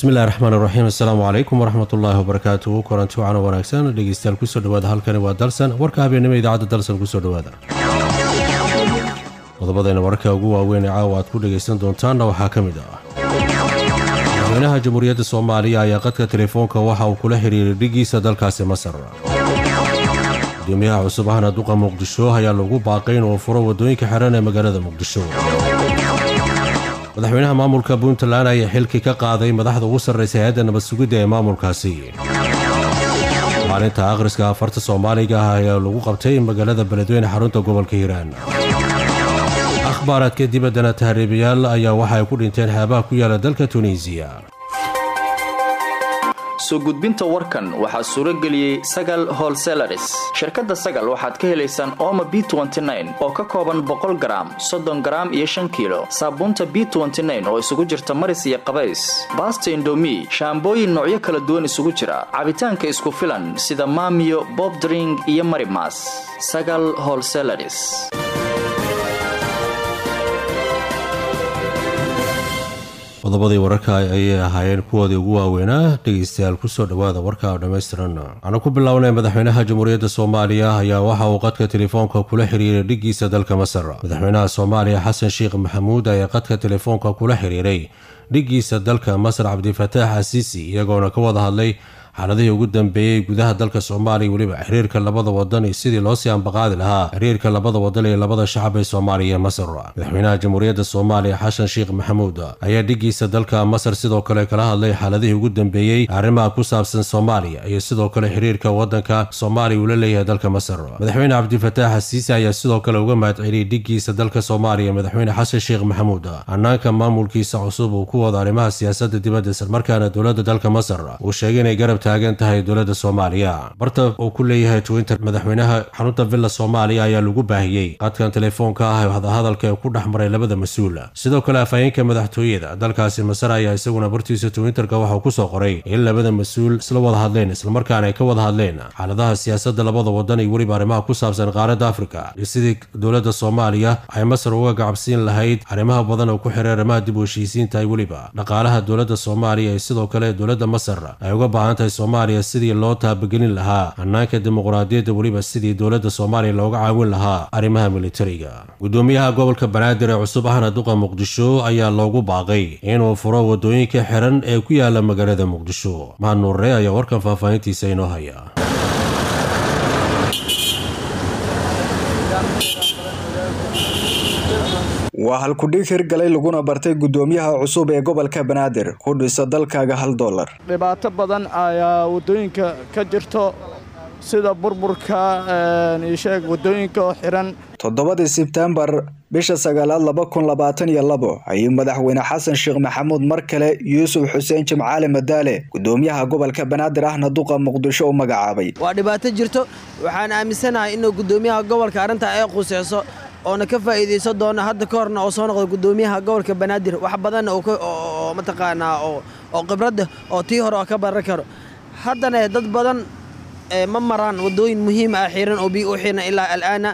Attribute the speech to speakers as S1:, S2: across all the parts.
S1: bismillahi raxmaan raxiim assalaamu calaykum waraxmatullaahi wabarakaatuhu kulanti wacan wanaagsan dhegeystayaal kusoo dhawaada halkani waa dalsan warka habeennimo idaacadda dalsan kusoo dhawaada qodobadayna wararka ugu waaweyn ee caawa aad ku dhegaysan doontaanna waxaa ka mid ah madaxweynaha jamhuuriyadda soomaaliya ayaa qadka telefoonka waxa uu kula xiriiray dhigiisa dalkaasi masar gudoomiyaha cusub ahna duqa muqdisho ayaa lagu baaqay inuu furo waddooyinka xiran ee magaalada muqdisho madaxweynaha maamulka puntland ayaa xilkii ka qaaday madaxda ugu sarraysa hay-adda nabad sugidda ee maamulkaasi maalinta akhriska afarta soomaaliga ah ayaa lagu qabtay magaalada beledweyne xarunta gobolka hiiraan akhbaaraadka dibaddana tahriibayaal ayaa waxa ay ku dhinteen xeebaha ku yaala dalka tunisiya
S2: soo gudbinta warkan waxaa suuro geliyey sagal holselaris shirkadda sagal waxaad ka helaysaan ooma b oo ka kooban boqol garaam soddon garaam iyo shan kiilo saabuunta b oo isugu jirta maris iyo qabays baasta indomi shaambooyin noocyo kala duwan isugu jira cabitaanka isku filan sida maamiyo bobdring iyo marimas sagal holselaris
S1: qodobadii wararka ayay ahaayeen kuwoodii ugu waaweynaa dhegaystayaal kusoo dhowaada warka oo dhammaystiran waxaanu ku bilownay madaxweynaha jamhuuriyadda soomaaliya ayaa waxa uu qadka telefoonka kula xiriiray dhigiisa dalka masar madaxweynaha soomaaliya xasan sheekh maxamuud ayaa qadka telefoonka kula xiriiray dhigiisa dalka masar cabdifataax asiisi iyagoona ka wada hadlay xaaladihii ugu dambeeyey gudaha dalka soomaaliya weliba xiriirka labada wadan iyo sidii loosii ambaqaadi lahaa xiriirka labada wadan iyo labada shacab ee soomaaliya iyo masar madaxweynaha jamhuuriyadda soomaaliya xasan sheekh maxamuud ayaa dhigiisa dalka masar sidoo kale kala hadlay xaaladihii ugu dambeeyey arrimaha ku saabsan soomaaliya iyo sidoo kale xiriirka wadanka soomaaliya uu la leeyahay dalka masar madaxweyne cabdifataax asiisi ayaa sidoo kale uga mahadceliyey dhigiisa dalka soomaaliya madaxweyne xasan sheekh maxamuud hanaanka maamulkiisa cusub uu ku wado arrimaha siyaasadda dibadda islamarkaana dowladda dalka masar uu sheegay inay garab taagan tahay dowladda soomaaliya barta uu ku leeyahay twinter madaxweynaha xarunta villa soomaaliya ayaa lagu baahiyey qadkan telefoonka ah hadahadalka ee ku dhex maray labada mas-uul sidoo kale afhayeenka madaxtooyada dalkaasi masar ayaa isaguna bartiisa twinterka waxauu kusoo qoray in labada mas-uul isla wada hadleen islamarkaana ay ka wada hadleen xaaladaha siyaasadda labada wadan iyo weliba arrimaha ku saabsan qaaradda afrika iyo sidii dowladda soomaaliya ay masar uga gacabsiin lahayd arrimaha badan oo ku xiray arrimaha dib u heshiisiinta iyo weliba dhaqaalaha dowladda soomaaliya iyo sidoo kale dowladda masar ay uga baahan tahay soomaaliya sidii loo taabagelin lahaa hannaanka dimuqraadiyadda weliba sidii dowladda soomaaliya looga caawin lahaa arrimaha militariga gudoomiyaha gobolka banaadir ee cusub ahna duqa muqdisho ayaa loogu baaqay inuu furo waddooyinka xiran ee ku yaala magaalada muqdisho mahad nuurre ayaa warkan faahfaahintiisa inoo haya
S3: waa halkudhig hirgalay laguna bartay gudoomiyaha cusub ee gobolka banaadir ku dhisa dalkaaga hal dolar
S4: dhibaato badan ayaa waddooyinka ka jirto sida burburka isheeg waddooyinka oo xiran
S3: toddobadii sebtembar bisha sagaalaad laba kun labaatan iyo labo ayuu madaxweyne xasan sheekh maxamuud mar kale yuusuf xuseen jimcaale madaale gudoomiyaha gobolka banaadir ahna duqa muqdisho u magacaabay
S5: waa dhibaato jirto waxaan aaminsanahay inuu gudoomiyaha gobolka arrintaa ay quseyso oona ka faa'iidayso doona hadda ka horna oo soo noqdo gudoomiyaha gobolka banaadir wax badanna oo mataqaanaa oo khibradda oo tii hore oo ka baran karo haddana dad badan ma maraan waddooyin muhiim ah xiran oo biyo u xiran ilaa al'aana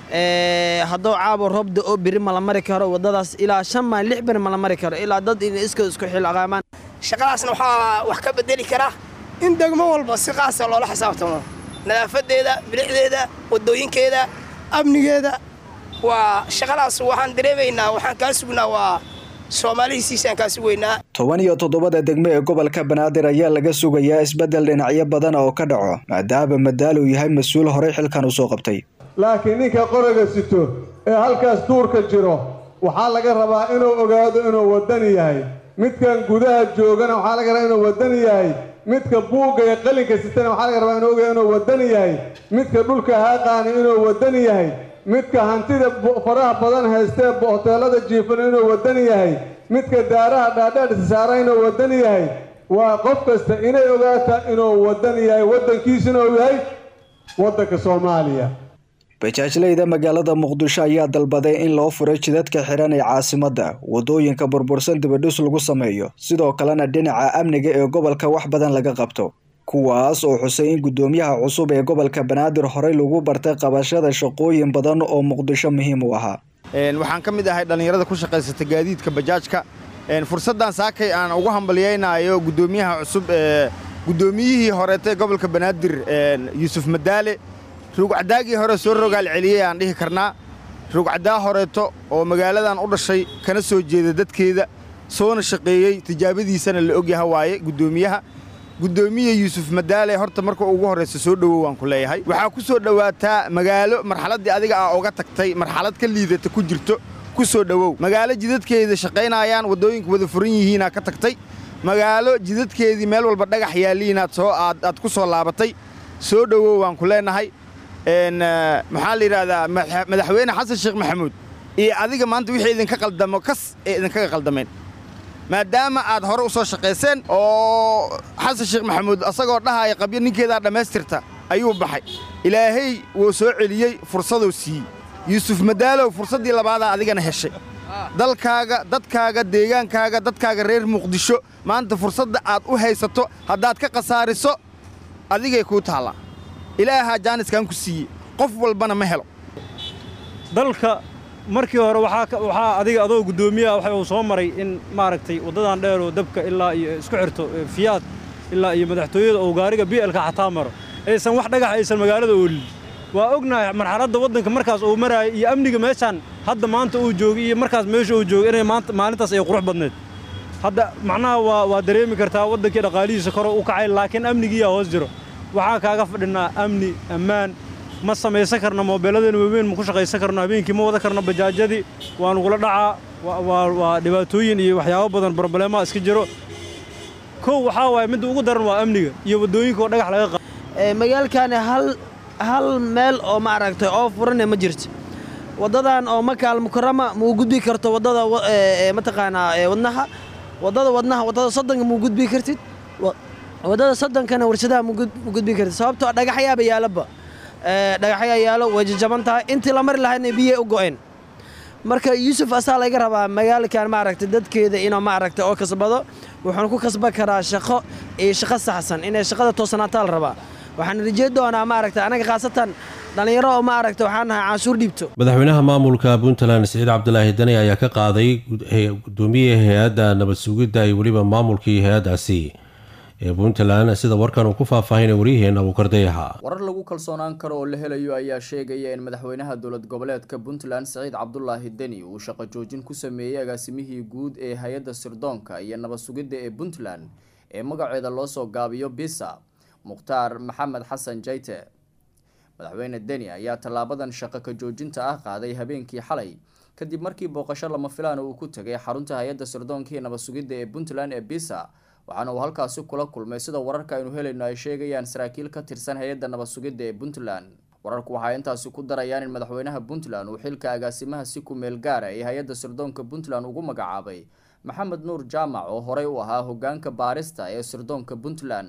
S5: hadduu caabo roobda oo biri mala mari karo waddadaas ilaa shan maalin lix beri mala mari karo ilaa dad in iska isku xilaqaamaan
S6: shaqadaasna waxaa wax ka bedeli kara in degmo walba si qaasa loola xisaabtamo nadaafadeeda bilixdeeda waddooyinkeeda amnigeeda waa shaqadaas waxaan dareemaynaa waxaan kaa sugnaa waa soomaalihisiisaan kaa sugaynaa
S3: toban iyo toddobada degmo ee gobolka banaadir ayaa laga sugayaa isbeddel dhinacyo badan oo ka dhaco maadaama madaal uu yahay mas-uul horey xilkan usoo qabtay
S7: laakiin ninka qoriga sito ee halkaas duurka jiro waxaa laga rabaa inuu ogaado inuu waddani yahay midkan gudaha joogana waxaa laga rabaa inuu waddani yahay midka buugga ee qalinka sitana waxaa laga rabaa inuu ogaado inuu waddani yahay midka dhulka haaqaani inuu waddani yahay midka hantida faraha badan haystee hoteelada jiifana inuu waddani yahay midka daaraha dhaadheedhisa saara inuu waddani yahay waa qof kasta inay ogaataa inuu waddani yahay waddankiisuna uu yahay waddanka soomaaliya
S3: bajaajleyda magaalada muqdisho ayaa dalbaday in loo furay jidadka xiran ee caasimadda waddooyinka burbursan dibadhis lagu sameeyo sidoo kalena dhinaca amniga ee gobolka wax badan laga qabto kuwaas oo xusay in gudoomiyaha cusub ee gobolka banaadir horey lagu bartay qabashada shaqooyin badan oo muqdisho muhiim u ahaa
S8: waxaan ka mid ahay dhallinyarada ku shaqaysata gaadiidka bajaajka fursaddan saakay aan ugu hambalyaynaayo guddoomiyaha cusub ee guddoomiyihii horeetay gobolka banaadir yuusuf madaale ruugcadaagii hore soo rogaal celiyey aan dhihi karnaa ruugcadaa horeeto oo magaaladan u dhashay kana soo jeeda dadkeeda soona shaqeeyey tijaabadiisana la ogyaha waaye guddoomiyaha guddoomiye yuusuf madaale horta marka ugu horraysa soo dhowow waan ku leeyahay waxaa ku soo dhowaataa magaalo marxaladdii adiga aa uga tagtay marxalad ka liidata ku jirto ku soo dhowow magaalo jidadkeeda shaqaynayaan waddooyinka wada furan yihiinaa ka tagtay magaalo jidadkeedii meel walba dhagax yaalliinaad soo aad ku soo laabatay soo dhowow waan ku leenahay maxaa la yidhaahdaa madaxweyne xasan sheekh maxamuud iyo adiga maanta wixii idinka qaldamo kas ee idinkaga qaldameen maadaama aad hore u soo shaqayseen oo xasan sheekh maxamuud asagoo dhahaya qabyo ninkeedaa dhammaystirta ayuu baxay ilaahay wuu soo celiyey fursaduu siiyey yuusuf madaalow fursaddii labaadaa adigana heshay dalkaaga dadkaaga deegaankaaga dadkaaga reer muqdisho maanta fursadda aad u haysato haddaad ka khasaariso adigay kuu taallaa ilaahaa jaaniskan ku siiyey qof walbana ma helo
S9: dalka markii hore waxaa adiga adoo guddoomiyaha waxa uu soo maray in maaragtay waddadan dheeroo dabka ilaa iyo isku xirto fiyaad ilaa iyo madaxtooyada oo gaariga bi'elka xataa maro aysan wax dhagax aysan magaalada oolin waa ognahay marxaladda waddanka markaas uu maraayay iyo amniga meeshaan hadda maanta uu joogay iyo markaas meesha uu joogay inay maanta maalintaas ay qurux badneed hadda macnaha waa waa dareemi kartaa waddankii dhaqaalihiisa kore u kacay laakiin amnigiiyaa hoos jiro waxaan kaaga fadhinaa amni ammaan ma samaysan karno moobeelladeena waaweyn ma ku shaqaysan karno habeenkii ma wada karno bajaajyadii waa nugula dhacaa waa dhibaatooyin iyo waxyaabo badan brobleemaha iska jiro kow waxaa waaye midda ugu daran waa amniga iyo waddooyinka oo dhagax laga qaado
S5: magaalkaani hal hal meel oo maaragtay oo furane ma jirto waddadan oo makaal mukarama muu gudbi karto waddada mataqaanaa wadnaha waddada wadnaha waddada soddonka muu gudbi kartid waddada soddonkana warshadaha mu gudbi kartid sababtoo dhagaxyaaba yaalaba dhagaxyaa yaalo way jajaban tahay intii la mari lahaydna biyay u go'een marka yuusuf asaa laga rabaa magaalkan maaragtay dadkeeda inuu maaragtay oo kasbado wuxuuna ku kasban karaa shaqo iyo shaqo saxsan inay shaqada toosanaataa la rabaa waxaan rajey doonaa maaragtay anaga khaasatan dhallinyaro oo maaragtay waxaan nahay canshuur dhiibto
S1: madaxweynaha maamulka puntland siciid cabdilaahi dani ayaa ka qaaday gudoomiyaha hay-adda nabad sugidda iyo weliba maamulkii hay-addaasi ee puntland sida warkan uu ku faahfaahinay waryaheena abuukardayaha
S2: warar lagu kalsoonaan karo oo la helayo ayaa sheegaya in madaxweynaha dowlad goboleedka puntland siciid cabdulaahi deni uu shaqo joojin ku sameeyey agaasimihii guud ee hay-adda sirdoonka iyo nabad sugidda ee puntland ee magaceeda loo soo gaabiyo bisa mukhtaar maxamed xasan jayte madaxweyne deni ayaa tallaabadan shaqo ka joojinta ah qaaday habeenkii xalay kadib markii booqasho lama filaan uu ku tegay xarunta hay-adda sirdoonka iyo nabad sugidda ee puntland ee bisa waxaana uu halkaasi kula kulmay sida wararka aynu helayno ay sheegayaan saraakiil ka tirsan hay-adda nabad sugidda ee puntland wararku waxay intaasi ku darayaan in madaxweynaha puntland uu xilka agaasimaha si ku meel gaara ee hay-adda sirdoonka puntland ugu magacaabay maxamed nuur jaamac oo horey u ahaa hogaanka baarista ee sirdoonka puntland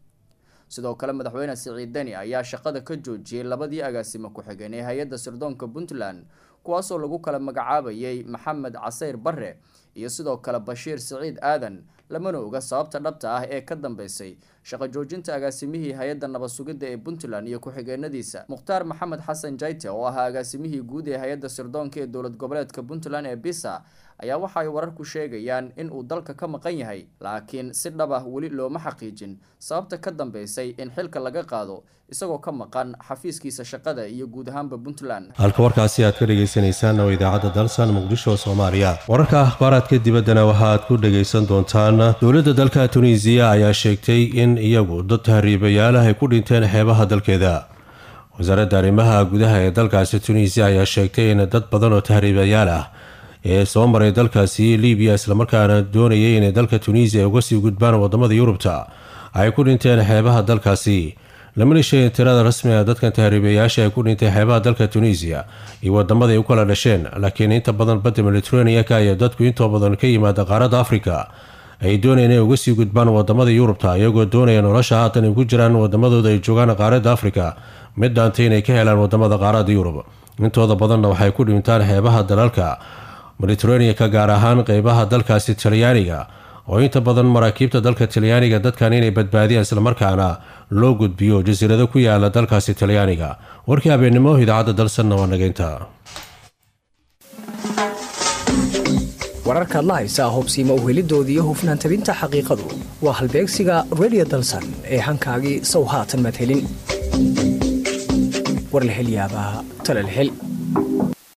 S2: sidoo kale madaxweyne siciid deni ayaa shaqada ka joojiyey labadii agaasimo ku-xigeen ee hay-adda sirdoonka puntland kuwaasoo lagu kala magacaabayay maxamed casayr barre iyo sidoo kale bashiir siciid aadan lamana oga sababta dhabta ah ee ka dambeysay shaqo joojinta agaasimihii hay-adda nabad sugidda ee puntland iyo ku-xigeenadiisa mukhtaar maxamed xasan jayte oo ahaa agaasimihii guud ee hay-adda sirdoonka ee dowlad goboleedka puntland ee bisa ayaa waxa ay wararku sheegayaan in uu dalka ka maqan yahay laakiin si dhab ah weli looma xaqiijin sababta ka dambeysay in xilka laga qaado isagoo ka maqan xafiiskiisa shaqada iyo guud ahaanba puntland
S1: halka warkaasi aad ka dhagaysanaysaan oo idaacadda dalsan muqdisho soomaaliya wararka akhbaaraadka dibaddana waxaaad ku dhagaysan doontaan dowladda dalka tunisiya ayaa sheegtay in iyagu dad tahriibayaalaha ay ku dhinteen xeebaha dalkeeda wasaaradda arrimaha gudaha ee dalkaasi tunisiya ayaa sheegtay in dad badan oo tahriibayaal ah ee soo maray dalkaasi libiya islamarkaana doonayay inay dalka tunisiya ay uga sii gudbaan wadamada yurubta ay ku dhinteen xeebaha dalkaasi lamana sheegin tirada rasmiga dadkan tahriibayaasha ay ku dhintay xeebaha dalka tunisiya iyo wadamada ay u kala dhasheen laakiin inta badan badda mediterraneanka ayaa dadku intoo badan ka yimaada qaaradda afrika ay doonayeen inay uga sii gudbaan wadamada yurubta iyagoo doonaya nolosha haatan ay ku jiraan wadamadooda ay joogaan qaaradda afrika mid dhaantay inay ka helaan wadamada qaaradda yurub intooda badanna waxay ku dhintaan xeebaha dalalka mediterraneanka gaar ahaan qeybaha dalkaasi talyaaniga oo inta badan maraakiibta dalka talyaaniga dadkan inay badbaadiyaan islamarkaana loo gudbiyo jasiirado ku yaala dalkaasi talyaaniga warkii habeennimo idaacadda dalsanna waa nageynta
S10: wararkaad la haysaa hubsiima uhelidooda iyo hufnaan tabinta xaqiiqadu waa halbeegsiga redio dalsan ee hankaagii sow haatan madhelin war la hel yaabaa tala la hel